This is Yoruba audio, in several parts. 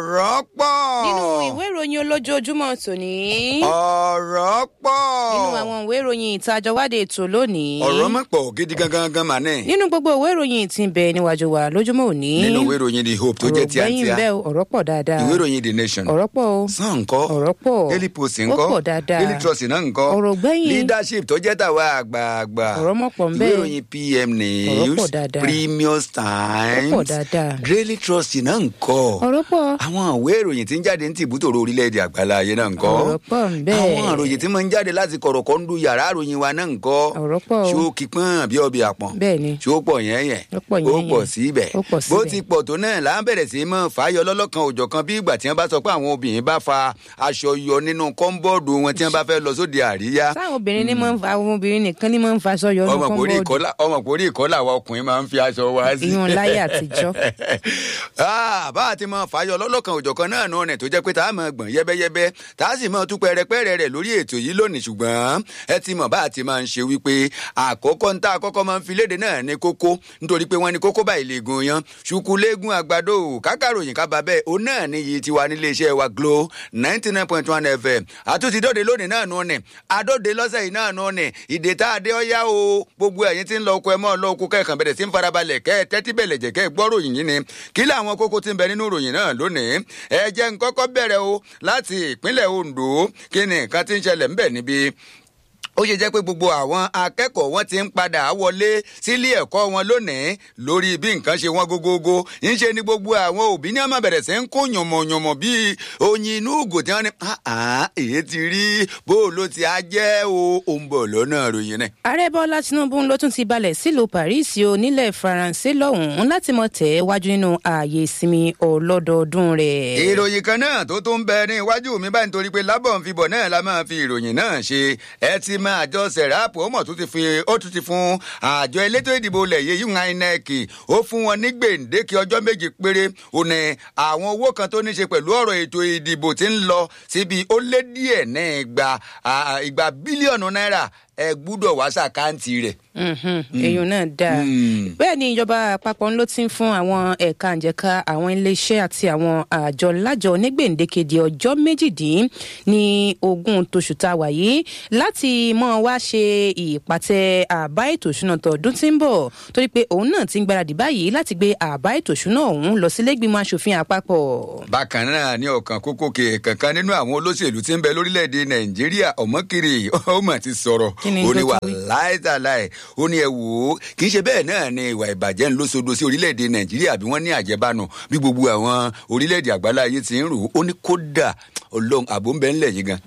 ọ̀rọ̀ pọ̀. nínú ìwé ìròyìn olójoojúmọ́ tòní. ọ̀rọ̀ pọ̀. nínú àwọn ìwé ìròyìn ìtajọwádé ètò lónìí. ọ̀rọ̀ mọ̀ pọ̀ gidi gangan gan mà ní. nínú gbogbo ìwé ìròyìn tí ń bẹ níwájú wa lójúmọ́ òní. nínú ìwé ìròyìn the hope tó jẹ́ ọ̀rọ̀ gbẹ́yìn tíátíá bẹ́ẹ̀ o, ọ̀rọ̀ pọ̀ dáadáa. ìwé ìròyìn the nation ọ̀rọ̀ pọ̀ o. sàn ńkọ́ ọ̀rọ̀ pọ̀. daily post ó ńkọ́ pọ̀ dáadáa. daily trust náà ńkọ́ ọ̀rọ̀ gbẹ́yìn. leadership tó jẹ́ tàwa àgbààgbà ọ̀rọ̀ mọ̀ pọ̀ ń ìwé bẹ́ẹ̀. ìròyìn pm Ọ̀rọ̀ pọ̀ news dáadáa. premium times Ó pọ̀ dáadáa. daily trust náà ńkọ́ ọ̀rọ̀ pọ̀. àwọn ìwé ìròyìn tí ń jáde ní tìbútòrò orílẹ̀-èdè àgbàlá ayé náà ńkọ́ ọ̀rọ̀ pọ̀ ń bẹ́ẹ̀. àwọn ìròyìn tí máa ń jáde láti kọ̀rọ̀kọ́ ń du yàrá ìròyìn wa náà ńkọ́ ọ̀rọ̀ pọ̀ o. ṣó kípọ́n bí ọbẹ̀ àpọ̀n bẹ́ẹ̀ ni. ṣó pọ̀ yẹn yẹn Ó pọ̀ ó yẹn pọ̀ yẹn. síbẹ̀ Ó pọ̀ bó síbẹ̀. ti pọ̀ tó náà là ń bẹ̀rẹ̀ sí í mọ̀ fàáyọ lọ́lọ́kan òjọ̀kan bí ìgbà tí wọ́n bá sọ pé àwọn obìnrin bá fa aṣọ yọ nínú kọ́ńbọ́ọ̀dù wọn tí wọ́n bá fẹ́ lọ sóde àríyá sáwọn obìnrin ní máa ń fa àwọn obìnrin nìkan ní máa ń faṣọ yọ ọdún ọmọ kò rí kọ́ńbọ́ọ̀dù ìkọ́lá ọmọ kò rí ìkọ́lá àwọn ọkùnrin máa ń fi aṣọ wá sí. ìyún láyé àtijọ́. Ah, bá a ti mọ fàáyọ lọ́lọ́kan òjọ̀kan náà nù ọ̀nà tó jẹ́ pé tá a mọ̀ gbọ̀n yẹ́bẹ́yẹ́bẹ́ tá a sì mọ̀ tú pẹ́rẹpẹ́rẹ rẹ̀ lórí ètò yìí lónìí ṣùgbọ́n ẹ ti mọ̀ bá a ti máa ń ṣe wípé àkọ́kọ́ ń tá àkọ́kọ́ máa ń fi léde náà ní kókó nítorí pé wọ́n ní kókó báyìí lè gun yan ṣùkú léegun àgbàdo kákàròyìn kábà bẹ́ẹ̀ ó náà ní iye tiwa nílé iṣẹ́ wa glo ninety nine point one fm àtúntì dóde lónìí náà nù ọ̀nì àdóde lọ́sẹ̀ yìí náà nù ọ̀nì ìdè tá a dé ọ́yá o gbogbo ẹ̀yin tí ń lọ oko ẹ mọ́ ọ lọ oko kẹ́ẹ̀kan bẹ̀rẹ̀ sí ń farabalẹ̀ kẹ́ ẹ tẹ́tí bẹ̀lẹ̀ jẹ́ kẹ́ ẹ gbọ́ ròyìn yìí ni kí làwọn kókó tí ń bẹ nínú ròyìn náà lónìí ẹ jẹ́ ń kọ́kọ́ bẹ̀rẹ̀ o láti ìpínlẹ̀ ondo kí ni nǹkan tí ń ṣẹlẹ̀ ńbẹ̀ níbi ó ṣe jẹ́ pé gbogbo àwọn akẹ́kọ̀ọ́ wọn ti ń padà wọlé sílé ẹ̀kọ́ wọn lónìí lórí bí nǹkan ṣe wọ́n gógógó ńṣe ni gbogbo àwọn òbí ní àmọ́ bẹ̀rẹ̀ sí ń kó yànmọ̀yànmọ̀ bíi oyin inú ògò tí wọ́n ní "Ah, èyí ti rí bó o ló ti á jẹ́ o ò ń bọ̀ lọ́nà ròyìn náà. ààrẹ bọ́lá tinubu ló tún ti balẹ̀ sílùú paris o nílẹ̀ faransé lọ́hùn-ún láti mọ̀ tẹ̀ wájú nínú ààyè ìsinmi ọlọ́dọọdún rẹ̀. ìròyìn kan náà tó tún bẹ ní iwájú mi báyìí nítorí pé lábọ̀ ń fibọ̀ náà la máa fi ìròyìn náà ṣe ẹ ti máa àjọ sẹ̀ráàpù ó mọ̀ tó ti fi ó tún ti fún àjọ elétò ìdìbò ilẹ̀ yìí yún inec ó fún wọn ní gbèǹdéke ọjọ́ méje péré ó ní àwọn owó kan tó ní ṣe pẹ̀lú ọ̀rọ̀ ètò ìdìbò tí ń lọ síbi ó lé díẹ̀ ní igba à, igba bílíọ̀nù náírà ẹ gbúdọ̀ wá sàkáǹtì rẹ̀. èèyàn náà dáa Mm. bẹ́ẹ̀ ni ìjọba àpapọ̀ ló ti ń fún àwọn ẹ̀ka àjẹká àwọn iléeṣẹ́ àti àwọn àjọ lájọ onígbèǹdéke di ọjọ́ méjìdín ní ogún tóṣù tá a wà yìí láti mọ́ wá ṣe ìpàtẹ àbá ètò ìṣúná tọdún tí ń bọ̀ torí pé òun náà ti ń gbáradì báyìí láti gbé àbá ètò ìṣúná ọ̀hún lọ sílẹ̀gbìmọ̀ asòfin àpapọ̀. bákan náà ní ọkàn kókó ke kankan nínú àwọn olóṣèlú tí ń bẹ lórílẹ̀‐èdè nàìjíríà ọ̀mọ́kiri ó mà ti sọ̀rọ̀ Kí ni ó ní tó wà tún wí? láìsàláì ó ní ẹ wò ó kì í ṣe bẹ́ẹ̀ náà ni ìwà ìbàjẹ́ ń lóṣooṣo sí orílẹ̀‐èdè nàìjíríà bí wọ́n ní àjẹbánu bí gbogbo àwọn orílẹ̀‐èdè àgbáláyé ti ń rò ó ó ní kódà ọlọ́run àbò ń bẹ ńlẹ̀ yìí gan.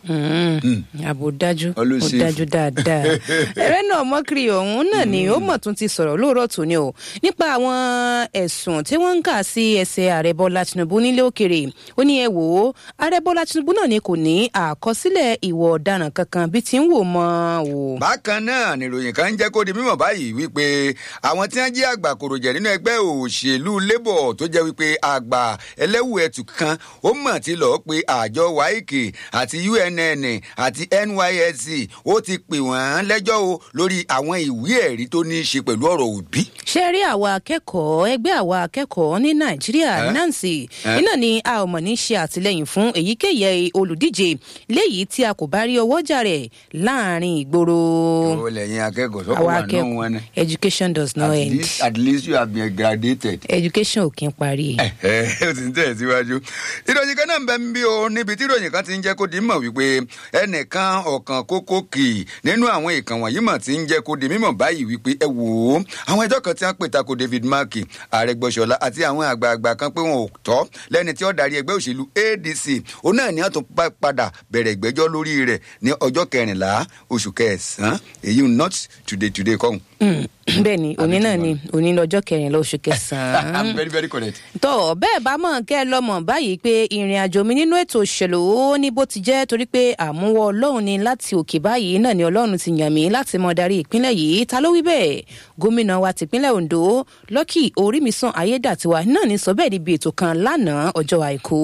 àbò dájú ó Olùsí. dájú dáadáa ẹrẹ náà mọkiri ọhún náà ni ó mọ tún ti sọ̀rọ̀ lóòrọ̀ tòní o nípa àwọn ẹ̀sùn tí wọ́n ń kà sí ẹsẹ̀ ààrẹ bọ́lá tinubu nílé òkèrè ó ní ẹ wò ó ààrẹ bọ́lá tinubu náà ni kò ní àkọsílẹ̀ ìwọ ọ̀daràn kankan bí ti ń wò mọ́ o. bákan náà nìròyìn kan ń jẹ́ kó di mímọ̀ báyìí wípé àwọn tí wọ́n jẹ́ àgbà kòròjẹ̀ nínú ẹgbẹ́ òṣèlú labour tó jẹ́ wípé àgbà ẹlẹ́wù ẹ̀tù kan ó mọ̀ tí lọ́ọ́ pé àjọ waike àti UNN àti NYSC ó ti pè wọ́n lẹ́jọ́ o lórí àwọn ìwé ẹ̀rí tó ní í ṣe pẹ̀lú ọ̀rọ̀ òbí. ṣe rí àwa akẹ́kọ̀ọ́ ẹgbẹ́ àwa akẹ́kọ̀ọ́ ní nàìjíríà Eh? nancy Eh? iná ni a ò mọ̀ ní ṣe àtìlẹyìn fún èyíkéyìí olùdíje léyìí tí a kò bá rí ọwọ́jà rẹ̀ láàrin ìgboro. ó lẹ́yìn akẹ́kọ̀ọ́ sọ́kọ̀ àwa wà náà wọn ni. akẹ́kọ̀ọ́ education does not at end least at least you have been graduated. education ò kí ń parí. ó ti ń tẹ̀síwájú. ìròyìn kan náà ń bẹ ń bí o níbi tí ìròyìn kan ti ń jẹ́ kó di mọ̀ wípé ẹnìkan ọ̀kan kókó kì í nínú àwọn ìkàn wọ̀nyí mọ̀ ti ń jẹ́ kó di mímọ̀ báyìí wípé ẹ wò ó àwọn ẹjọ́ kan tí wọ́n pè tako David Mark Arẹ́gbẹ́ṣọlá àti àwọn àgbààgbà kan pé wọn ò tọ́ lẹ́ni tí ó darí ẹgbẹ́ òṣèlú ADC òun náà ni wọ́n tún pa- padà bẹ̀rẹ̀ ìgbẹ́jọ́ lórí rẹ̀ ní ọjọ́ kẹrìnlá oṣù kẹsàn-án èyí not today today kọ́hún. bẹ́ẹ̀ ni òní náà ni òní lọ́jọ́ kẹrìnlá oṣù I'm kẹsàn-án. very very correct. tó bẹ́ẹ̀ bá mọ̀ kẹ́ ẹ lọ́mọ̀ báyìí pé ìrìn àjò mi nínú ètò òṣèlú lò ó ní bó ti jẹ́ torí pé àmúwọ́ ọlọ́run ni láti òkè báyìí náà ni ọlọ́run ti yàn mí láti mọ darí ìpínlẹ̀ yìí ta ló wí bẹ́ẹ̀ gómìnà wa tìpínlẹ̀ ondo lọ́kì orímìsàn ayédàtiwa náà ní sọ bẹ́ẹ̀ níbi ètò kan lánàá ọjọ́ àìkú.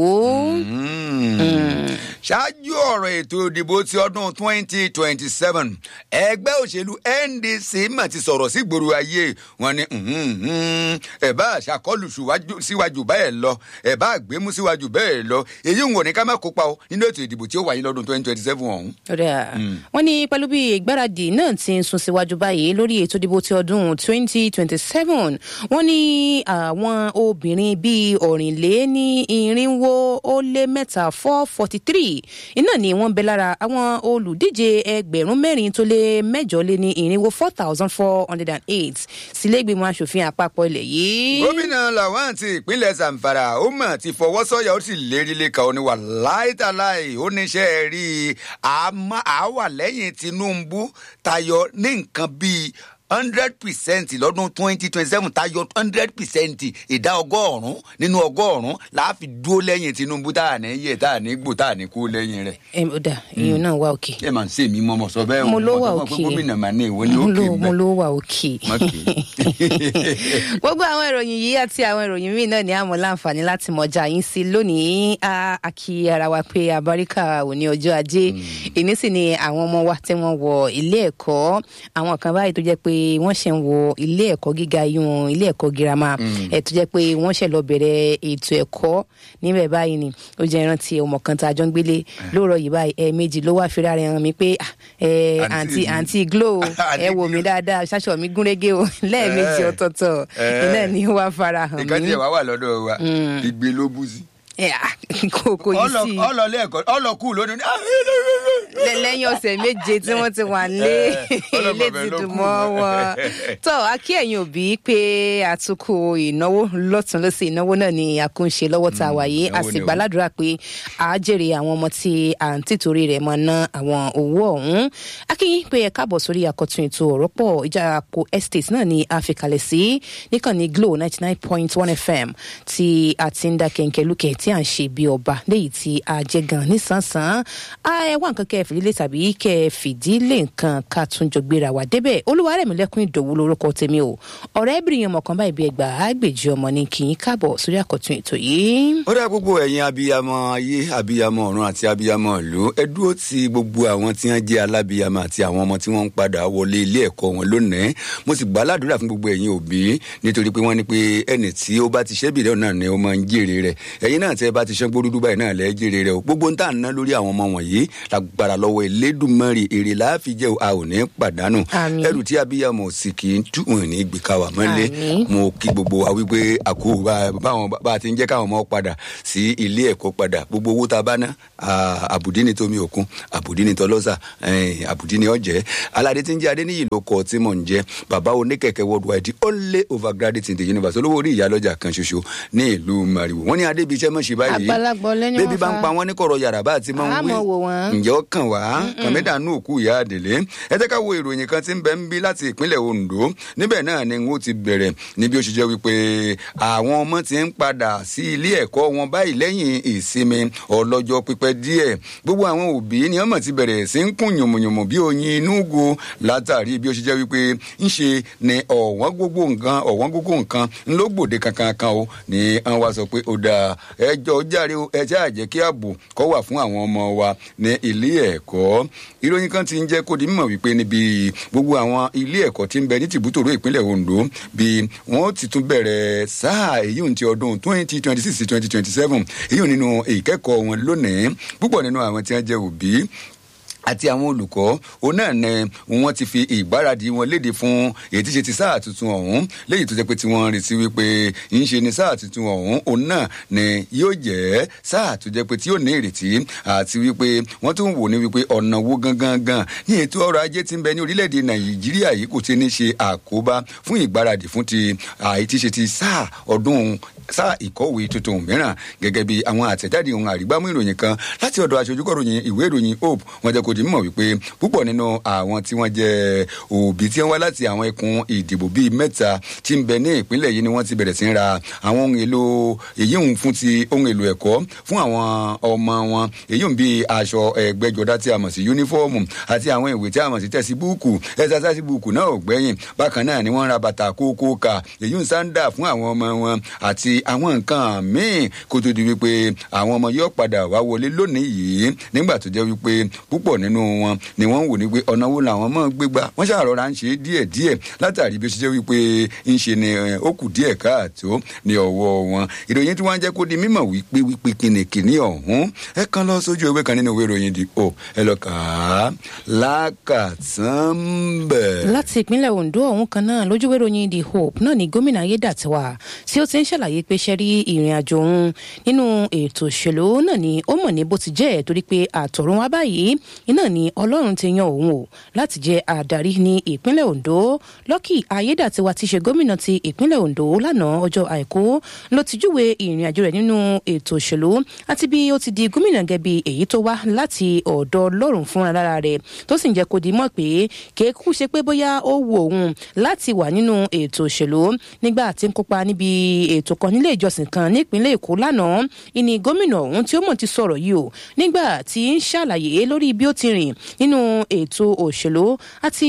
ṣáájú ọ̀rọ̀ ètò ìdìbò ti ọdún twenty twenty seven ẹgbẹ́ òṣèlú ndc mà ti sọ̀rọ̀ sí gbòòrò ayé wọn ni ẹ̀ bá àṣàkọlù síwájú bẹ́ẹ̀ lọ ẹ̀ bá àgbémú síwájú bẹ́ẹ̀ lọ èyí ń wò ní ká má kópa o nínú ètò ìdìbò tí ó wáyé lọ́dún twenty twenty seven ọ̀hún. wọ́n ní pẹ̀lú bí ìgbáradì náà ti ń sún síwájú báyìí lórí ètò ìdìbò ti ọdún twenty twenty seven wọ́n ní àwọn obìnrin bíi ọ̀rìnléní irinwó ó lé mẹ́ta four forty three iná ni wọ́n bẹ lára àwọn olùdíje ẹgbẹ̀rún mẹ́rin tó lé mẹ́jọ lé ní irinwó four thousand four hundred and eight sílẹ̀gbìmọ̀ asòfin àpapọ̀ ilẹ̀ yìí. gómìnà làwọn ti ìpínlẹ̀ zamfara ó mọ̀ ti fọwọ́ sọ́yà ó sì lérí lẹ́ka ó ní wà láìtàláì ó níṣẹ́ rí i àwa lẹ́yìn tinubu tayọ ní nǹkan bíi hundred percent lọ́dún twenty twenty seven tayọ hundred percent ìdá ọgọ́rùn-ún nínú ọgọ́rùn-ún láàfi dúró lẹ́yìn tinubu tá à ní yẹ tá à ní gbò tá à ní kú lẹ́yìn rẹ̀. ẹ ó dà ìyẹn náà wà òkè. ẹ máa ń ṣe mí mọ́ mọ́ sọ bẹ́ẹ̀ mo ló wà òkè gómìnà máa ní ìwọ ní òkè mo ló wà òkè. gbogbo àwọn ìròyìn yìí àti àwọn ìròyìn míì náà ní àmọ́ láǹfààní láti mọ̀jà yín sí lónìí a kí ara wa pé abáríkà ò ní ọjọ́ ajé ìní sì ni àwọn ọmọ wa tí wọ́n wọ ilé ẹ̀kọ́ àwọn kan báyìí tó jẹ́ pé wọ́n ṣe ń wọ ilé ẹ̀kọ́ gíga yún ilé ẹ̀kọ́ girama ẹ̀ tó jẹ́ pé wọ́n ṣe lọ bẹ̀rẹ̀ ètò ẹ̀kọ́ níbẹ̀ báyìí ni ó jẹ́ ìrántí ọmọ kan tá a jọ ń gbélé lóòrọ̀ yìí báyìí ẹ̀ méjì ló wá fira rẹ̀ hàn mí pé àǹtí àǹtí glo ẹ wò mí dáadáa ṣáṣọ mi gúnrégé o lẹ́ẹ̀mejì ọ̀tọ̀ọ̀tọ̀ iná ni ó wá fara hàn mí. ìkànnì ẹ̀ wá wà lọ́dọ̀ wa ìgbé ló bú sí kò yìí sí. ọlọlẹ ẹkọ ọlọkù lónìí. lẹ́yìn ọ̀sẹ̀ méje tí wọ́n ti wà lé ilé ti dùn mọ́ wọn. tọ́ akí ẹ̀yin òbí pé àtúkù ìnáwó lọ́tún lọ́sẹ̀ ìnáwó náà ni àkúnṣe lọ́wọ́ tá a wà yìí a sì gbàládùra pé a jèrè àwọn ọmọ tí à ń tìtorí rẹ̀ máa ná àwọn owó ọ̀hún. akínyìn pé ẹ káàbọ̀ sórí àkọ́tún ètò ọ̀rọ̀ pọ̀ ìjà àpò estate náà ni a fi kalẹ̀ sí níkànnì glo ninety nine point one fm tí a ti ń dá kẹ̀kẹ́ lókè tí à ń ṣe bí ọba léyìí tí a jẹ gan nísànsán a ẹ wá nǹkan kẹ ẹ fìdílé tàbí kẹ ẹ fìdílé nǹkan ká tún jọ gbéra wá débẹ̀ olúwarẹ̀mílẹ́kùn ìdòwú lórúkọ tèmi o ọ̀rẹ́bìnrin ọmọ kan báyìí bí ẹgbà àgbèjì ọmọ ni kì í káàbọ̀ sórí àkọ́tún ètò yìí. ó dá gbogbo ẹ̀yin abiyamọ ayé abiyamọ ọ̀run àti abiyamọ ìlú ẹ dúró ti gbogbo àwọn tí wọ́n jẹ́ alábiyamọ àti àwọn ọmọ tí wọ́n ń padà wọlé ilé ẹ̀kọ́ wọn lónìí mo sì gbà ládùúrà fún gbogbo ẹ̀yin òbí nítorí pé wọ́n ní pé ẹnì tí ó bá ti ṣẹ́bìrẹ́ náà ni ó máa ń jèrè rẹ̀ ẹ̀yin náà tẹ́ bá ti ṣán gbódúdú báyìí náà lẹ́ jèrè rẹ̀ o gbogbo ń tà ná lórí àwọn ọmọ wọ̀nyí lágbára lọ́wọ́ elédùnmọ́rì èrè láàfin jẹ́ a ò ní pàdánù ẹrù tí abiyamọ sì kì í tú òun ní gbé ká wà mọ́lẹ̀ mo kí gbogbo wa wípé àkó báwọn bá a ti ń jẹ́ káwọn ọmọ padà sí ilé ẹ̀kọ́ padà gbogbo owó tá a bá ná àbùdí ni tómi òkun àbùdí ni tọlọ́sà àbùdí ni ọ̀jẹ́ aládé tí ń jẹ́ adéníyì ló kọ tí mò ń jẹ́ bàbá oníkẹ̀kẹ́ worldwide the only overgraduate in the universe olówó orí ìyálọ́jà kan ṣoṣo ní ìlú mariwo wọ́n ní adébíṣẹ́ mọ̀ ṣe báyìí àgbàlagbọ̀ lẹ́ni bébí bá ń pa wọn ní kọ̀rọ̀ yàrá bá ti máa ń wí ǹjẹ́ ó kàn wá kàmẹ́dà nù òkú ìyá àdèlé ẹ jẹ́ ká wo ìròyìn kan tí ń bẹ ń bí láti ìpínlẹ̀ ondo níbẹ̀ náà ni wọ́n ti bẹ̀rẹ̀ níbi ó ṣe jẹ́ wípé àwọn ọmọ ti ń padà sí ilé ẹ̀kọ́ wọn báyìí lẹ́yìn ìsinmi ọlọ́jọ́ pípẹ́ díẹ̀ gbogbo àwọn òbí ni wọ́n mọ̀ ti bẹ̀rẹ̀ sí ń kún yùmùyùmù bí oyin inú go látàrí bí ó ṣe jẹ́ wípé ń ṣe ni ọ̀wọ́n gbogbo nǹkan ọ̀wọ́n gbogbo nǹkan ńlọgbòde kankan kan o ni wọ́n wá sọ pé ó dáa ẹjọ́ járe o ẹ ṣáà jẹ́ kí ààbò kọ́ wà fún àwọn ọmọ wa ní ilé ẹ̀kọ́ ìròyìn kan ti ń jẹ́ kó di mímọ̀ wípé níbi gbogbo àwọn ilé ẹ̀kọ́ tí ń bẹ ní tìbútòrò ìpínlẹ̀ ondo bí wọ́n ti tún bẹ̀rẹ̀ sáà èyí ti ọdún twenty twenty six twenty twenty seven èyí nínú ìkẹ́kọ̀ọ́ wọn lónìí púpọ̀ nínú àwọn tí wọ́n jẹ́ òbí àti àwọn olùkọ́ òun náà ni wọ́n ti fi ìgbáradì wọn léde fún èyí tí ṣe ti sáà tuntun ọ̀hún léyìí tó jẹ́ pé tí wọ́n retí wípé ń ṣe ni sáà tuntun ọ̀hún òun náà ni yóò jẹ́ sáà tó jẹ́ pé tí yóò ní ìrètí àti wípé wọ́n tún wò ní wípé ọ̀nà wo gangan gan ní ètò ọrọ̀ ajé tí ń bẹ ní orílẹ̀-èdè nàìjíríà yìí kò ti ní ṣe àkóbá fún ìgbáradì fún ti àyè tí ṣe ti sáà ọdún sáà ìkọ̀wé tuntun mìíràn gẹ́gẹ́ bí àwọn àtẹ̀jáde ohun àrígbámú ìròyìn kan láti ọ̀dọ̀ aṣojúkọ̀ròyìn ìwé ìròyìn hope wọ́n jẹ́ kó di mímọ̀ wípé púpọ̀ nínú àwọn tí wọ́n jẹ́ òbí tí wọ́n wá láti àwọn ẹkùn ìdìbò bíi mẹ́ta tí ń bẹ ní ìpínlẹ̀ yìí ni wọ́n ti bẹ̀rẹ̀ sí ń ra àwọn ohun èlò èyí ń fún ti ohun èlò ẹ̀kọ́ fún àwọn ọmọ wọn èyí ń bíi aṣọ ẹgbẹ́jọdá tí a mọ̀ sí yúnífọ́ọ̀mù àti àwọn ìwé tí a mọ̀ sí tẹ̀síbúùkù ẹ̀sásásíbúùkù náà ò gbẹ́yìn bákan náà ni wọ́n ra bàtà kókó kà èyí ń sáńdà fún àwọn ọmọ wọn àti àwọn nǹkan míì kó tó di wípé àwọn ọmọ yóò padà wá wọlé lónìí yìí nígbà tó jẹ́ wípé púpọ̀ nínú wọn ni wọ́n ń wò ní pé ọ̀nà wo làwọn mọ̀ gbégbá wọ́n ṣàrọ̀ra ń ṣe díẹ̀ díẹ̀ látàrí bí ó ṣe jẹ́ wípé ń ṣe ni ó kù díẹ̀ káàtó ní ọwọ́ wọn ìròyìn tí wọ́n jẹ́ kó di mímọ̀ wípé wípé kìnìkìnì ọ̀hún ẹ kan lọ sójú ewé kan nínú ìwé ìròyìn di o ẹ lọ kà á lákàtàn bẹ̀. láti ìpínlẹ̀ ondo ọ̀hún kan náà lójúwé ròyìn the hope náà ni gómìnà ayédàtiwa tí ó ti ń ṣàlàyé pé ṣe rí ìrìn àjò òun nínú ètò òṣèlú náà ni ó mọ̀ ní bó ti jẹ́ torí pé àtọ̀run wá báyìí iná ni ọlọ́run ti yan òun o láti jẹ́ adarí ní ìpínlẹ̀ ondo lọ́kì ayédàtiwa ti ṣe gómìnà ti ìpínlẹ̀ ondo lánàá ọjọ́ àìkú ló ti júwe ìrìn àjò rẹ̀ nínú ètò òṣèlú àti bí ó ti di gómìnà gẹ̀bi èyí tó wá láti ọ̀dọ̀ ọlọ́run fúnra lára rẹ̀ tó sì ń jẹ́ kó di mọ̀ pé kéékù ṣe pé bóyá ó wù òun láti wà nínú ètò òṣèlú nígbà tí ń kópa níbi ètò kan nílé ìjọsìn kan nípínlẹ̀ èkó lánàá ìní gómìnà ọ̀hún tí ó mọ̀ ti sọ̀rọ̀ yìí o nígbà tí ń ṣàlàyé lórí bí ó ti rìn nínú ètò òṣèlú àti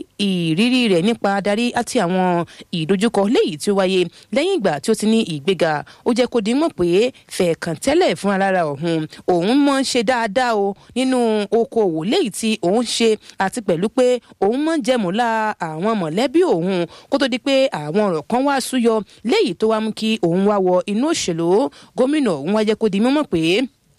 ìrírí rẹ̀ nípa adarí àti àwọn ìdojúkọ léyìí tí ó wáyé lẹ́yìn ìgbà tí ó ti ní ìgbéga ó jẹ́ kó di mọ̀ pé fẹ̀ẹ̀kàn tẹ́lẹ̀ fún alára ọ̀hún òun mọ̀ ń ṣe dáadáa o nínú okòòwò léyìí tí òun ṣe àti pẹ̀lú pé òun mọ̀ ń jẹ̀múlá àwọn mọ̀lẹ́bí òun kó tó di pé àwọn ọ̀rọ̀ kan wá súyọ léyìí tó wá mú kí òun wá wọ inú òṣèlú gómìnà òun wá jẹ́ kó di mímọ̀ pé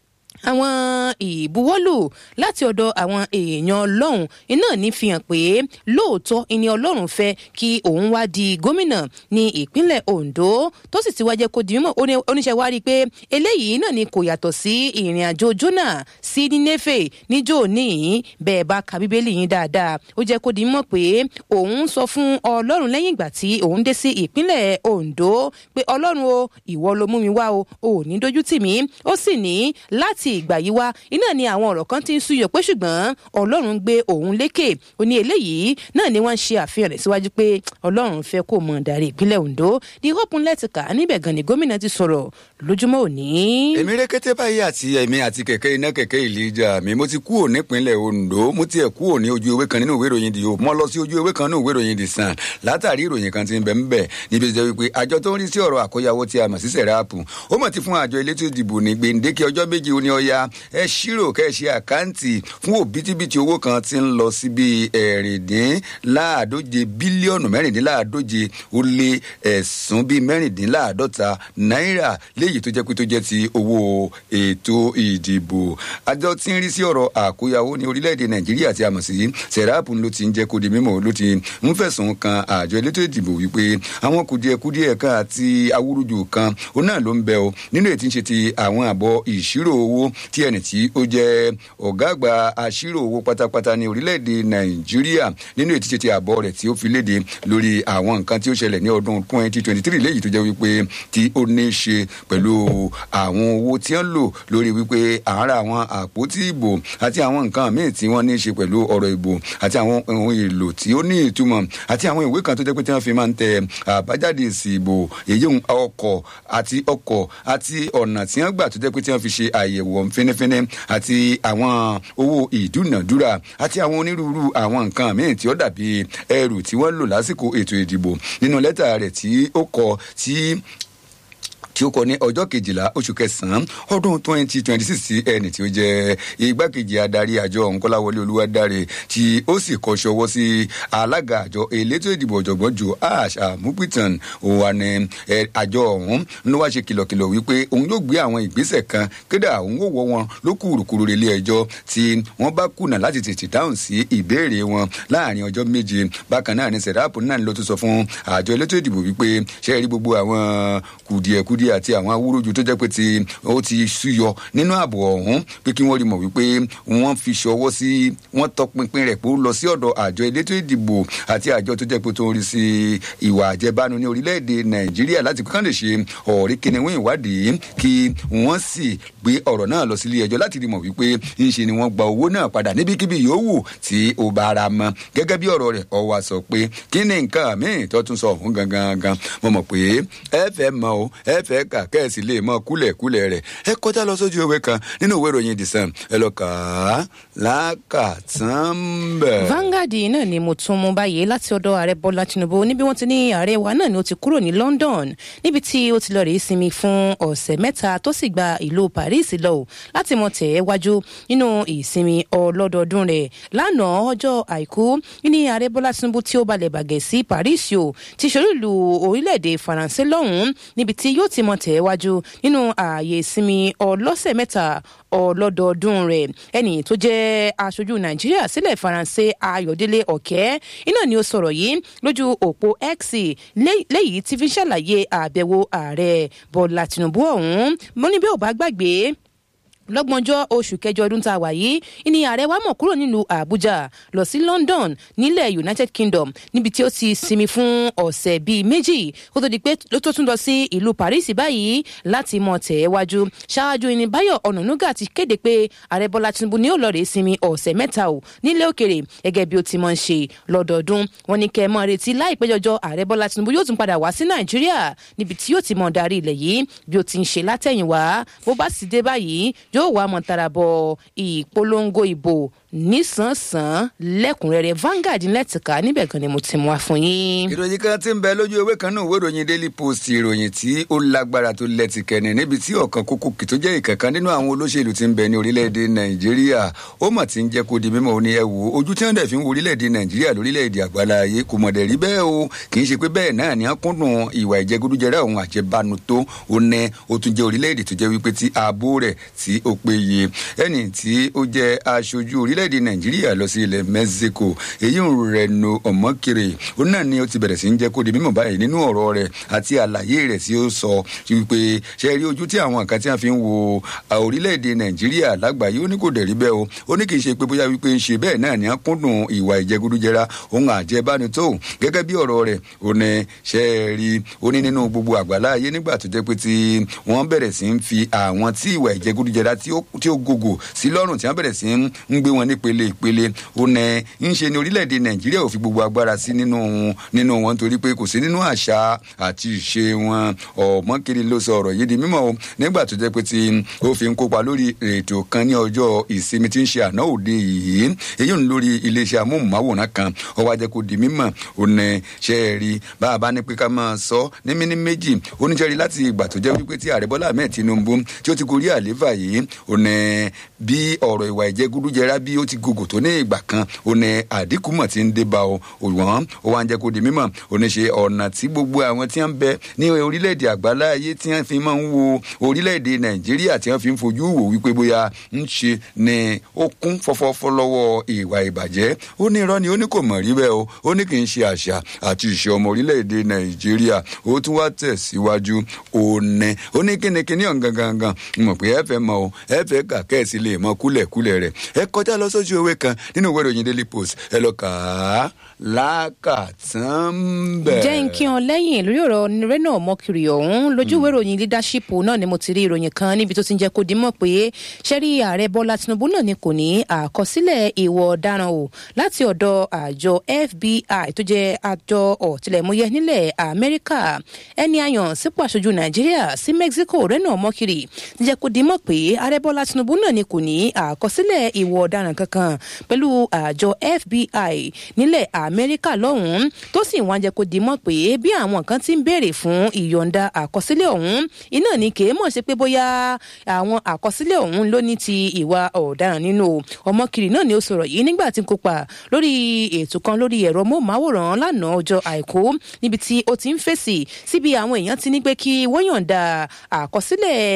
àwọn ìbuwọ́lù láti ọ̀dọ̀ àwọn èèyàn ọlọ́run iná ní fi hàn pé lóòótọ́ ìní ọlọ́run fẹ́ kí òun wá di gómìnà ní ìpínlẹ̀ ondo tó sì ti wá jẹ́ kó di mímọ̀ oníṣẹ́ wá rí i pé eléyìí náà ni kò yàtọ̀ sí ìrìn àjò jona sí nínéfè níjó níyìn bẹ́ẹ̀ bá ka bíbélì yín dáadáa ó jẹ́ kó di mímọ̀ pé òun sọ fún ọlọ́run lẹ́yìn ìgbà tí òun dé sí ìpínlẹ̀ ondo pé ọlọ́run o ìwọ ló mú mi wá o ò ní dójú tì mí ó sì ní láti ìgbà yìí wá iná ni àwọn ọ̀rọ̀ kan ti ń súyọ pé ṣùgbọ́n ọlọ́run gbé òun lékè ó ní eléyìí náà ni wọ́n ń ṣe àfihàn rẹ̀ síwájú pé ọlọ́run fẹ́ kó mọ̀ darí ìpínlẹ̀ ondo di hope ńlẹ́tìkà níbẹ̀ gan ni gómìnà ti sọ̀rọ̀ lójúmọ́ òní. èmi rékété báyìí àti èmi àti kẹ̀kẹ́ iná kẹ̀kẹ́ ìlíjà mi mo ti kú ò nípínlẹ̀ ondo mo tiẹ̀ kú ò ní ojú ewé kan nínú ìwé ìròyìn di hope mo lọ sí ojú ewé kan nínú ìwé ìròyìn di sàn látàrí ìròyìn kan ti ń bẹ̀ ń bẹ̀ níbi tí wípé àjọ tó ń rí sí ọ̀rọ̀ àkóyawó tí a mọ̀ sí sẹ̀ráàpù ó mọ̀ ti fún àjọ elétò ìdìbò ní gbèǹdéke ọjọ́ méje ó ní ọya ẹ ṣírò kẹ́ ẹ ṣe àkáǹtì fún òbítíbitì owó kan tí ń lọ sí bíi ẹ̀rìndínláàdóje bílíọ̀nù mẹ́rìndínláàdóje ó lé ẹ̀sùn bíi mẹ́rìndínláàdọ́ta náírà léyìí tó jẹ́ pé tó jẹ́ ti owó ètò ìdìbò àjọ tí ń rí sí ọ̀rọ̀ àkóyawó ní orílẹ̀-èdè nàìjíríà tí a mọ̀ sí sẹ̀ráàpù ló ti ń jẹ́ kó di mímọ̀ ló ti ń fẹ̀sùn kan àjọ elétò ìdìbò wípé àwọn kùdìẹ̀kudìẹ̀ kan àti awúrúju kan ó náà ló ń bẹ o nínú ètí ń ṣe ti àwọn àbọ̀ ìṣirò owó tí ẹnì tí ó jẹ́ ọ̀gá àgbà aṣírò owó pátápátá ní orílẹ̀-èdè nàìjíríà nínú ètí ṣe ti àbọ̀ rẹ̀ tí ó fi léde lórí àwọn nǹkan tí ó ṣẹlẹ̀ ní ọdún twenty twenty three léyìí tó jẹ́ wípé tí ó ní í ṣe pẹ̀lú àwọn owó tí wọ́n lò lórí wípé àárá àwọn àpótí ìbò àti àwọn nǹkan míì tí wọ́n ní í ṣe pẹ̀lú ọ̀rọ̀ ìbò àti àwọn ohun èlò tí ó ní ìtumọ̀ àti àwọn ìwé kan tó jẹ́ pé tí wọ́n fi máa ń tẹ àbájáde èsì ìbò èyí ọkọ̀ àti ọkọ̀ àti ọ̀nà tí wọ́n gbà tó jẹ́ pé tí wọ́n fi ṣe àyẹ̀wò fínífíní àti àwọn owó ìdúnàdúrà àti àwọn onírúurú àwọn nǹkan míì tí ó dàbí ẹrù tí wọ́n lò lásìkò ètò ìdìbò nínú lẹ́tà rẹ̀ tí ó kọ tí tí ó kọ ní ọjọ́ kejìlá oṣù kẹsàn-án ọdún twenty twenty six sí ẹni tí ó jẹ́ igbákejì adarí àjọ ọ̀hún kọ́láwọlé olúwadáre tí ó sì kọ́ ṣọwọ́ sí alága àjọ elétò ìdìbò ọ̀jọ̀gbọ́n joe ash amupitan òun ni àjọ ọ̀hún ló wá ṣe kìlọ̀kìlọ̀ wípé òun yóò gbé àwọn ìgbésẹ̀ kan kédà òun ò wọ́ wọn ló kúrukúru relé ẹjọ́ tí wọ́n bá kùnà láti tètè dáhùn sí ìbéèrè wọn láàrin ọjọ́ méje bákan náà ni sẹ̀dáàpù náà ló tún sọ fún àjọ elétò ìdìbò wípé ṣe é rí gbogbo àwọn kùdìẹ̀kudìẹ awuyewuye àti àwọn awúrúju tó jẹ́ pé ti ó ti súyọ nínú ààbò ọ̀hún pé kí wọ́n rí mọ̀ wípé wọ́n fi ṣọwọ́ sí wọ́n tọpinpin rẹ̀ pé ó lọ sí ọ̀dọ̀ àjọ elétò ìdìbò àti àjọ tó jẹ́ pé tó ń rí sí ìwà àjẹbánu ní orílẹ̀-èdè nàìjíríà láti kán lè ṣe ọ̀rí kìnìún ìwádìí kí wọ́n sì gbé ọ̀rọ̀ náà lọ sílé ẹjọ́ láti rí mọ̀ wípé ńṣe ni wọ́n gba owó náà padà níbikíbi yòówù tí ó bá ara mọ́ gẹ́gẹ́ bí ọ̀rọ̀ rẹ̀ ọwọ́ sọ pé kí ni nǹkan míì tó tún sọ ọ̀hún gangan gan mo mọ̀ pé ẹ fẹ́ mọ o ẹ fẹ́ kà kẹ́ẹ̀sì lè mọ kúlẹ̀kúlẹ̀ rẹ̀ ẹ kọjá lọ sójú ìwé kan nínú ìwé ìròyìn the sun ẹ lọ kà á lákàtàn bẹ̀. Vanguard náà ni mo tún mú báyìí láti ọ̀dọ̀ ààrẹ Bọ́lá Tinubu níbi wọ́n ti ní ààrẹ wa náà ni ó ti kúrò ní London níbi tí ó ti lọ rèé sinmi fún ọ̀sẹ̀ mẹ́ta tó sì gba ìlú Paris lọ láti mọ tẹ̀ ẹ́ wájú nínú ìsinmi ọlọ́dọọdún rẹ̀ lánàá ọjọ́ àìkú ní ààrẹ Bọ́lá Tinubu tí ó balẹ̀ bàgẹ́ sí Paris o ti ṣorí ìlú orílẹ̀-èdè Faransé lọ́hùn-ún níbi tí yóò ti mọ tẹ̀ ẹ́ wájú nínú ààyè ìsinmi ọlọ́sẹ̀ mẹ́ta ọlọ́dọọdún rẹ̀ ẹnì tó jẹ́ aṣojú nàìjíríà sílẹ̀ faransé ayọ̀délé ọ̀kẹ́ iná ni ó sọ̀rọ̀ yìí lójú òpó x lẹ́yìn tí fi ń ṣàlàyé àbẹ̀wò ààrẹ bọ́lá tìǹbù ọ̀hún mo ní bí ò bá gbàgbé lọ́gbọ̀njọ́ oṣù kẹjọ ọdún tá a wà yìí ní ààrẹ wa mọ̀ kúrò nílùú àbújá lọ sí london nílẹ̀ united kingdom níbi tí ó ti sinmi fún ọ̀sẹ̀ bíi méjì kó tó di pé ló tó tún lọ sí ìlú paris báyìí láti mọ̀ tẹ̀ ẹ́ wájú ṣáájú ní báyọ̀ ọ̀nànúgà ti kéde pé ààrẹ bọ́lá tinubu ní ó lọ rèé sinmi ọ̀sẹ̀ mẹ́ta ò nílé òkèrè gẹ́gẹ́ bí ó ti mọ̀ ń ṣe lọ́dọọdún wọn ní kẹ́ ẹ mọ́ retí láìpẹ́ jọjọ ààrẹ bọ́lá tinubu yóò tún padà wá sí nàìjíríà níbi tí yóò ti mọ̀ darí ilẹ̀ yìí bí ó ti ń ṣe látẹ̀yìnwá bó bá sì dé báyìí yóò wá mọ̀ tara bọ ìpolongo ìbò nísànsán lẹ́kùnrẹ́rẹ́ Vanguard lẹ́tìká níbẹ̀ gan ni mo ti mú wa fún yín. ìròyìn kan tí ń bẹ lójú ewé kan náà ìwé ìròyìn Daily Post ìròyìn tí ó lágbára tó lẹ́tìkẹ́ni níbi tí ọ̀kan kókó kì tó jẹ́ ìkankan nínú àwọn olóṣèlú tí ń bẹ ní orílẹ̀-èdè Nàìjíríà ó mà ti ń jẹ́ kó di mímọ̀ ó ní ẹ wò ojú tí wọ́n dẹ̀ fi ń wo orílẹ̀-èdè Nàìjíríà lórílẹ̀-èdè àgbáláyé kò mọ̀ dẹ̀ rí bẹ́ẹ̀ o kì í ṣe pé bẹ́ẹ̀ náà ni wọ́n kúndùn ìwà ìjẹgúdújẹrá òun àjẹbánu tó ó ní ó tún jẹ́ orílẹ̀-èdè tó jẹ́ wípé tí ààbò rẹ̀ tí ó péye ẹni tí ó jẹ́ aṣojú orílẹ̀-èdè Nàìjíríà lọ sí ilẹ̀ Mexico èyí ń Reno Omokere ó náà ni ó ti bẹ̀rẹ̀ sí ń jẹ́ kó di mímọ̀ báyìí nínú ọ̀rọ̀ rẹ̀ àti àlàyé rẹ̀ tí ó sọ wípé ṣe rí ojú tí àwọn kan tí wọ́n fi ń wo orílẹ̀-èdè Nàìjíríà lágbàáyé ó ní kò dẹ̀ rí bẹ́ẹ̀ o ó ní kì í ṣe pé bóyá wípé ń ṣe bẹ́ẹ̀ náà ni wọ́n kúndùn ìwà ìjẹgúdújẹra òun àjẹbánu tó gẹ́gẹ́ bí ọ̀rọ̀ rẹ̀ ó ní ṣe rí ó ní nínú gbogbo àgbáláyé nígbà tó jẹ́ pé tí wọ́n bẹ̀rẹ̀ sí ń fi àwọn tí ìwà ìjẹgúdújẹra tí ó gògò sí lọ́rùn tí wọ́n bẹ̀rẹ̀ sí ń gbé wọn nípele ìpele ó nẹ ń ṣe ní orílẹ̀-èdè nàìjíríà ò fi gbogbo agbára sí nínú nínú wọn torí pé kò sí nínú àṣà àti ìṣe wọn ọ̀mọ́kiri ló sọ ọ̀rọ̀ yìí di mímọ́ o nígbà tó jẹ́ pé tí ó fi ń kópa lórí ètò kan ní ọjọ́ ìsinmi tí ń ṣe àná òde yìí èyí ń lórí iléeṣẹ́ amóhùnmáwòrán kan ó wá jẹ́ kó di mímọ́ ó nẹ ṣe é rí bá a bá ní pé ká máa sọ ní mímí méjì oníṣẹ́rí láti ìgbà tó jẹ́ wípé tí ààrẹ bọ́lá ahmed tinubu tí ó ti gorí àlééfà yìí ó nẹ bí ọ̀rọ̀ ìwà ìjẹgúdújẹrá bí ó ti gògò tó ní ìgbà kan ó ní àdínkù mọ̀ tí ń dé bá o òwọ́n ó wá ń jẹ́ kó di mímọ̀ ó ní ṣe ọ̀nà tí gbogbo àwọn tí wọ́n ń bẹ ní orílẹ̀-èdè àgbálá ayé tí wọ́n fi máa ń wo orílẹ̀-èdè nàìjíríà tí wọ́n fi ń fojú wò wípé bóyá ń ṣe ni ó kún fọ́fọ́fọ́ lọ́wọ́ ìwà ìbàjẹ́ ó ní irọ́ ni ó ní kò mọ̀ rí bẹ́ẹ̀ o ó ní kì í ṣe àṣà àti ìṣe ọmọ orílẹ̀-èdè nàìjíríà ó tún wá tẹ̀síwájú ó ní ó ní kínníkínní ọ̀hún gangan mọ̀ pé ẹ fẹ́ mọ̀ o ẹ fẹ́ kà kẹ́ẹ̀sì lè mọ kúlẹ̀kúlẹ̀ rẹ̀ ẹ kọjá lọ sójú ewé kan nínú ìwé ìròyìn daily post ẹ lọ kà á lákàtàn bẹ́ẹ̀. jẹ́ ń kí ọ lẹ́yìn lórí ọ̀rọ̀ rẹ́nà ọmọkiri ọ̀hún lójú ìwé ìròyìn leadership náà ni mo ti rí ìròyìn kan níbi tó ti ń jẹ́ kó dimọ̀ pé sẹ́rí ààrẹ bọ́lá tinubu náà ni kò ní àkọsílẹ̀ ìwọ̀ ọ̀daràn o láti ọ̀dọ̀ àjọ fbi tó jẹ́ àjọ ọ̀tìlẹ̀múyẹ́ nílẹ̀ amẹ́ríkà ẹni àyàn sípò aṣojú nàìjíríà sí mexico rẹ́nà ọmọkiri ti jẹ́ kó dimọ̀ pé ààrẹ bọ́lá tinubu náà ni kò ní àkọsílẹ̀ ìwọ̀ ọ̀daràn kankan pẹ̀lú àjọ fbi nílẹ̀ amẹ́ríkà lọ́hùn-ún tó sì wọ́n jẹ́ kó di mọ́ pé bí àwọn kan ti ń béèrè fún ìyọ̀ǹda àkọsílẹ̀ ọ̀hún iná ni kì í mọ̀ sí pé bóyá àwọn àkọsílẹ̀ ọ̀hún ló ní ti ìwà ọ̀daràn nínú ọmọkiri náà ni ó sọ̀rọ̀ yìí nígbà tí ń kópa lórí ètò kan lórí ẹ̀rọ móhùnmáwòrán lánàá ọjọ́ àìkú níbi tí ó ti ń fèsì síbi àwọn èèyàn ti ní pé kí wọ́n yọ̀ǹda àkọsílẹ̀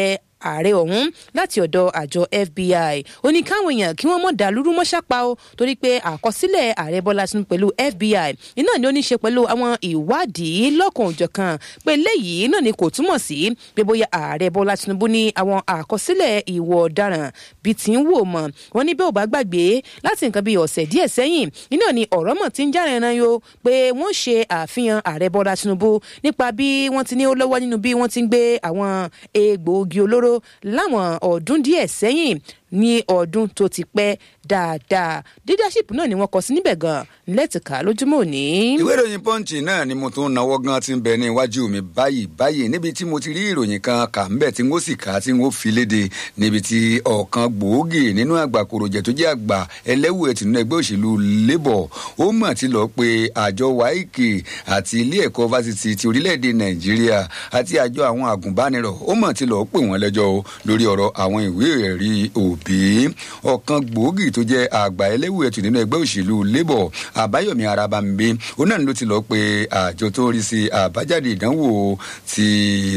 ààrẹ ọ̀hún láti ọ̀dọ̀ àjọ fbi ó ní káwọn èèyàn kí wọ́n mọ̀ dàlúrú mọ́ṣápá o torí pé àkọsílẹ̀ ààrẹ bọ́lá tinubu pẹ̀lú fbi iná ni ó ní ṣe pẹ̀lú àwọn ìwádìí lọ́kàn òjọ̀kan pé léyìí náà ni kò túmọ̀ sí pé bóyá ààrẹ bọ́lá tinubu ní àwọn àkọsílẹ̀ ìwọ̀ ọ̀daràn bíi ti ń wò mọ̀ wọ́n ní bí ò bá gbàgbé láti nǹkan bíi ọ̀sẹ̀ díẹ̀ sẹ́yìn iná ni ọ̀rọ̀ mọ̀ ti ń járe ran yo pé wọ́n ṣe àfihàn ààrẹ bọ́lá tinubu nípa bí wọ́n ti ní ó lọ́wọ́ nínú bí wọ́n ti ń gbé àwọn egbòogi olóró láwọn ọdún díẹ̀ sẹ́yìn ní ọdún tó ti pẹ́ dáadáa leadership náà ni wọ́n kọ sí níbẹ̀ gan lẹ́tìká lójúmọ́ òní. ìwé ìròyìn pọ́ǹchì náà ni mo tún náwó gan ti ń bẹ ní iwájú mi báyìí báyìí níbi tí mo ti rí ìròyìn kan kà ń bẹ̀ tí n ó sì kà á tí n ó fi léde níbi tí ọ̀kan gbòógì nínú àgbà kòròjẹ̀ tó jẹ́ àgbà ẹlẹ́wù ẹ̀tì nínú ẹgbẹ́ òṣèlú labour ó mọ̀ ti lọ pé àjọ waike àti ilé ẹ̀kọ́ fásitì ti orílẹ̀-èdè nàìjíríà àti àjọ àwọn àgùnbánirọ̀ ó mọ̀ ti lọ pè wọ́n lẹ́jọ́ lórí ọ̀rọ̀ àwọn ìwé ẹ̀rí òbí ọ̀kan gbòógì tó jẹ́ àgbà ẹlẹ́wù ẹ̀tù nínú ẹgbẹ́ òṣèlú labour àbáyọ̀mí arabambe ó náà ló ti lọ pé àjọ tó ń rí sí àbájáde ìdánwò ti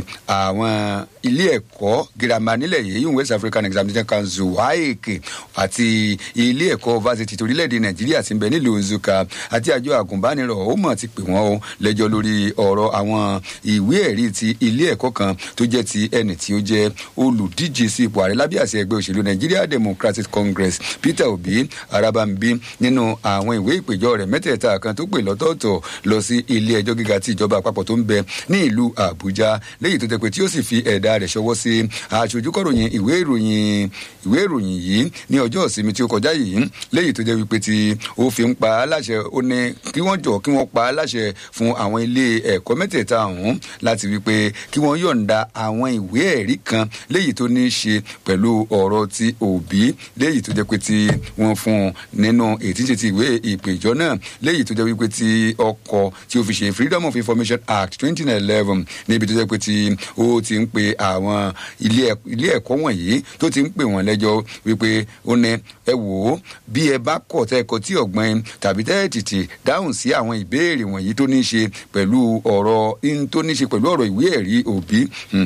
àwọn ilé ẹ̀kọ́ girama nílẹ̀ yìí yìí west african examination council waec àti ilé ẹ̀kọ́ fásitì torílẹ̀-èdè nàìjíríà ti ń bẹ nílùú nzuka àti àjọ àgùnbánirọ̀ ó mọ̀ ti pè wọ́n o lẹ́jọ́ lórí ọ̀rọ̀ àwọn ìwé ẹ̀rí ti ilé ẹ̀kọ́ kan tó jẹ́ ti ẹni tí ó jẹ́ olùdíje sí ipò ààrẹ lábẹ́ àṣẹ ẹgbẹ́ òṣèlú nigeria democratic congress peter obi arabambi nínú àwọn ìwé ìpèjọ rẹ̀ mẹ́tẹ̀ẹ̀ta kan tó pè lọ́tọ̀ọ̀tọ̀ lọ sí ilé ẹjọ́ gíga tí ìjọba àpapọ̀ tó ń bẹ ní ìlú àbújá léyìí tó jẹ́ pé tí ó sì fi ẹ̀dá rẹ̀ ṣọwọ́ sí aṣojú kọ̀ròyìn ìwé ìròyìn ìwé ìròyìn yìí ní ọjọ́ ìsinmi tí ó kọjá yìí léyìí tó jẹ́ wípé tí ó fi ń pa á láṣẹ ó ní kí wọ́n jọ kí wọ́n pa á láṣẹ fún àwọn ilé ẹ̀kọ́ mẹ́tẹ̀ẹ̀ta ọ̀hún láti wípé kí wọ́n yọ̀ǹda àwọn ìwé ẹ̀rí kan léyìí tó ní í ṣe pẹ̀lú ọ̀rọ̀ ti òbí léyìí tó jẹ́ pé tí wọ́n fún un nínú ètí ṣe ti ìwé ìpèjọ́ náà léyìí tó jẹ́ wípé tí ọkọ̀ tí ó fi ṣe freedom of information act twenty eleven níbi tó jẹ́ pé tí ó ti ń pe àwọn ilé ẹ̀kọ́ wọ̀nyí tó ti ń pè wọ́n lẹ́jọ́ wípé ó ní ẹ wò ó bí ẹ bá kọ̀ tẹ́ ẹ kọ tí ọ̀gbọ́n tàbí tẹ́ ẹ tètè dáhùn sí àwọn ìbéèrè wọ̀nyí tó ní í ṣe pẹ̀lú ọ̀rọ̀ tó ní í ṣe pẹ̀lú ọ̀rọ̀ ìwé ẹ̀rí òbí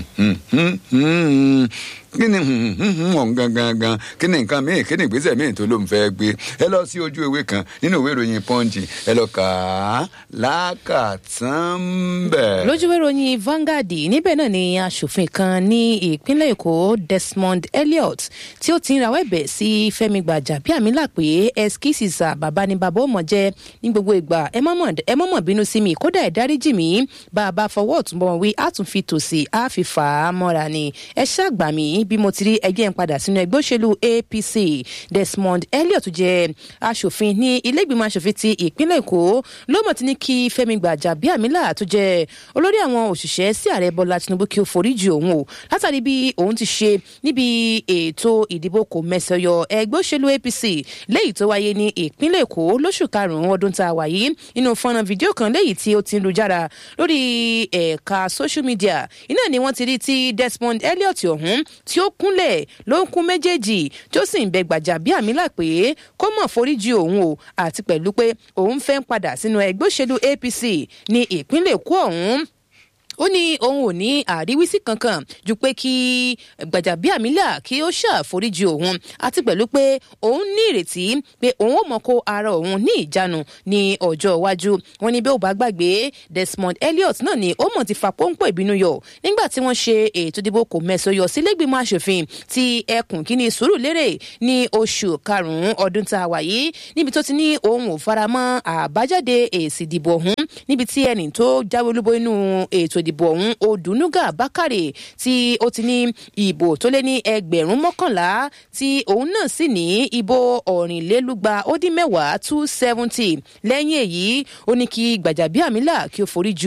kí ni ọ̀hún gangan gan kí ni nǹkan míì kí ni ìgbésẹ̀ míì tó ló ń fẹ́ gbé ẹ lọ sí ojú ewé kan nínú ìwé ìròyìn pọ́ǹchì ẹ lọ kà á lákàtàn bẹ̀. lójú ìwé ìròyìn Vanguard níbẹ̀ náà ni aṣòfin kan ní ìpínlẹ̀ Èkó Desmond Elliot tí ó ti ń rawọ́ ẹ̀bẹ̀ sí Fẹ́mi Gbàjàbíàmílà pé ẹskísìsà bàbá ni bàbá ó mọ̀ jẹ́ ní gbogbo ìgbà ẹ mọ̀mọ̀ bínú sí mi kódà ẹ̀ dáríjì mi bá a bá fọwọ́ ọ̀tún bọ̀ wí á tún fi tòsí á fi fà á mọ́ra ni ẹ ṣàgbà mí bí mo ti rí ẹgbẹ́ ń padà sínú ẹgbẹ́ òṣèlú APC Desmond Elliot jẹ́ aṣòfin ní ilé-ìgbìmọ̀ aṣòfin ti ìpínlẹ̀ Èkó ló mọ̀ tí ní kí Fẹ́mi Gbàjàbíàmílà tó jẹ́ olórí àwọn òṣìṣẹ́ sí ààrẹ Bọ́lá Tinubu kí ó foríjì òun o látàrí bí òun ti ṣe níbi ètò ìdìbò kò mẹ́sẹ̀yọ ẹgbẹ́ òṣèlú APC léyìí tó wáyé ní ìpínlẹ̀ Èkó lóṣù karùn-ún ọdún tá a wà yìí nínú fọ́nrán fídíò kan léyìí tí ó ti ń lu jára lórí ẹ̀ka social media iná ni wọ́n ti rí tí Desmond Elliot ọ̀hún tí ó kúnlẹ̀ ló ń kún méjèèjì tí ó sì ń bẹ Gbàjàbíàmílà pé kó mọ̀ foríjì òun o àti pẹ̀lú pé òun fẹ́ ń padà sínú ẹgbẹ́ òṣèlú APC ní ìpínlẹ̀ Èkó ọ̀hún ó ní òun ò ní àríwísí kankan ju pé kí Gbàjàbíàmílà kí ó ṣàforíjì òun àti pẹ̀lú pé òun ní ìrètí pé òun ò mọ̀ kó ara òun ní ìjánu ní ọjọ́ iwájú wọn ní bí ó bá gbàgbé Desmond Elliot náà ni ó mọ̀ ti fa pọ́ńpọ́ ìbínú yọ nígbà tí wọ́n ṣe ètò ìdìbò kò mẹ́sọ̀ yọ sílẹ̀gbìmọ̀ aṣòfin ti ẹkùn kínní Sùúrùlérè ní oṣù karùn-ún ọdún tá a wà yìí níbi tó ti ní òun ò faramọ́ àbájáde èsì ìdìbò ọ̀hún níbi tí ẹnì tó jáwé olúbo inú ètò ìdìbò ọ̀hún Odùnúgà Bákàrè tí ó ti ní ìbò tó lé ní ẹgbẹ̀rún mọ́kànlá tí òun náà sì ní ìbò ọ̀rìnlélúgba ó dín mẹ́wàá two seventy lẹ́yìn èyí ó ní kí Gbàjàbíàmílà kí ó foríjì